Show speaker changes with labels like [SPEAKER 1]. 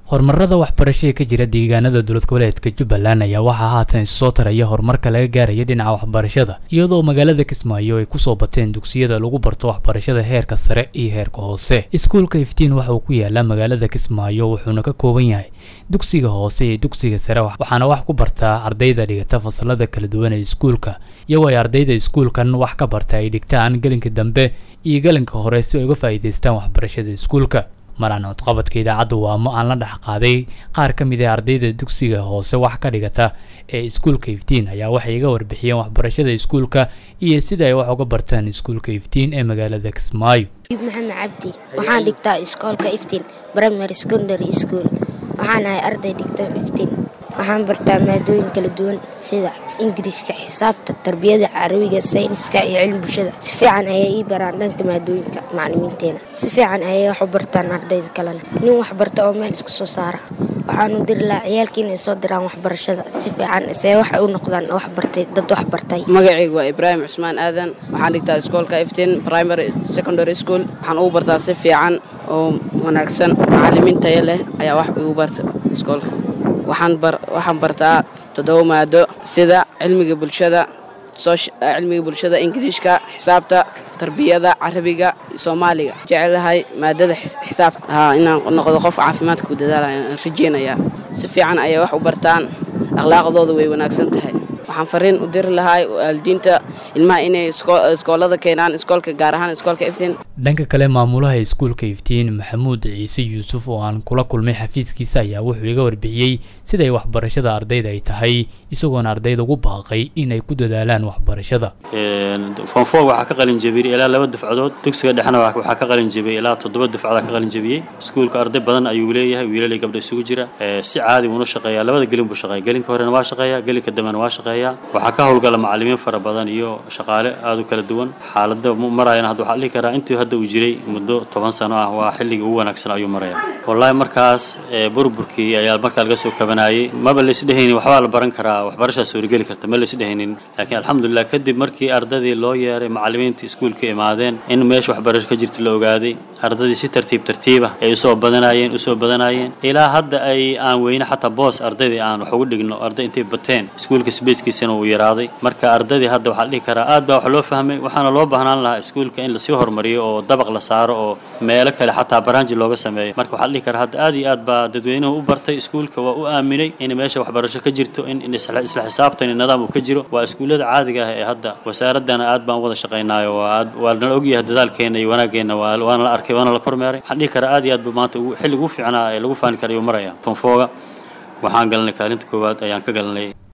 [SPEAKER 1] horumarada waxbarashada ka jira deegaanada dowlad goboleedka jubbaland ayaa waxaa haatan isu soo taraya horumarka laga gaaraya dhinaca waxbarashada iyadoo magaalada kismaayo ay kusoo bateen dugsiyada lagu barto waxbarashada heerka sare iyo heerka hoose iskuulka iftiin waxa uu ku yaalaa magaalada kismaayo wuxuuna ka kooban yahay dugsiga hoose iyo dugsiga sare waxaana wax ku bartaa ardayda dhigata fasalada kala duwan ee iskuulka iyagoo ay ardayda iskuulkan wax ka barta ay dhigtaan gelinka dambe iyo gelinka hore si ay uga faa'iidaystaan waxbarashada iskuulka maraan codqabadka idaacadda waamo aan la dhex qaaday qaar ka mid ah ardayda dugsiga hoose wax ka dhigata ee iskuulka iftiin ayaa waxay iga warbixiyeen waxbarashada iskuulka iyo sida ay wax uga bartaan iskuulka iftiin ee magaalada kismaayo
[SPEAKER 2] maxamed cabdi waxaan dhigtaa iskoolka iftiin primary secondary school waxaan ahay arday dhigta iftiin waxaan bartaa maadooyin kala duwan sida ingiriiska xisaabta tarbiyada carabiga sayniska iyo cilmi bulshada si fiican ayay ii baraan dhanka maadooyinka maclimiinteena si fiican ayay wax u bartaan ardayda kalena nin wax barta oo meel iska soo saara waxaanu diri lahaa ciyaalkii inay soo diraan waxbarashada si fiican see waxay u noqdaan wax bartay dad wax bartay
[SPEAKER 3] magacaygu waa ibraahim cusmaan aadan waxaan dhigtaa iskoolka iftiin primary secondary school waxaan ugu bartaa si fiican oo wanaagsan macalimiin tayo leh ayaa wax igu barta iskoolka waxaan bartaa toddoba maado sida cilmiga bulshada cilmiga bulshada ingiriishka xisaabta tarbiyada carabiga soomaaliga jecelahay maadada xisaab inaan noqdo qof caafimaadka ku dadaalaya rajeynayaa si fiican ayay wax u bartaan akhlaaqdooda way wanaagsan tahay waxaan fariin u diri lahaa waalidiinta ilmaha inay iskoolada keenaan iskoolka gaar ahaan iskoolka iftiin
[SPEAKER 1] dhanka kale maamulaha iskuulka iftiin maxamuud ciise yuusuf oo aan kula kulmay xafiiskiisa ayaa wuxuu iga warbixiyey siday waxbarashada ardayda ay tahay isagoona ardayda ugu baaqay inay ku dadaalaan waxbarashada
[SPEAKER 4] fonfor waxaa ka qalin jebiyey ilaa laba dufcadood dugsiga dhexna waxaa ka qalin jebiyey ilaa toddoba dufcadaa ka qalin jebiyey iskuulka arday badan ayuu leeyahay wiilalay gabdha isugu jira si caadi uuna shaqeeyaa labada gelin buu shaqeeya gelinka horena waa shaqeeya gelinka dambena waa shaqeeya waxaa ka howlgala macalimiin fara badan iyo shaqaale aada u kala duwan xaalada marayana hadda waxaa dhihi karaa intii hadda uu jiray muddo toban sano ah waa xilligii ugu wanaagsan ayuu maraya wallaahi markaas burburkii ayaa markaa laga soo kabanayay maba laisdhehaynin waxbaa la baran karaa waxbarashaa suurageli karta ma laisdhehaynin laakiin alxamdulilah kadib markii ardadii loo yeeray macalimiinta iskuulka imaadeen in meesha waxbarasho ka jirta la ogaaday ardadii si tartiib tartiiba ay usoo badanayeen usoo badanayeen ilaa hadda ay aan weyne xataa boos ardaydii aan wax ugu dhigno arday intay bateen iskuulka sbeyskiisana uu yaraaday marka ardadii hadda waxaa la dhihi karaa aad baa wax loo fahmay waxaana loo baahnaan lahaa iskuulka in lasii horumariyo oo dabaq la saaro oo meelo kale xataa baraanji looga sameeyo marka waxaa la dhihi karaa hadda aad iyo aad baa dadweynuhu u bartay iskuulka waa u aaminay in meesha waxbarasho ka jirto in isla xisaabtan nidaam uu ka jiro waa iskuullada caadiga ah ee hadda wasaaradana aad baan u wada shaqaynaayo waa nala ogyahay dadaalkeena iyo wanaaggeena waana la arkay waana la kormeeray waxaan dhihi karaa aad iyo aad bu maanta xilliga ugu fiicnaa ee lagu faani karayo maraya fonfooga waxaan galnay kaalinta koowaad ayaan ka galnay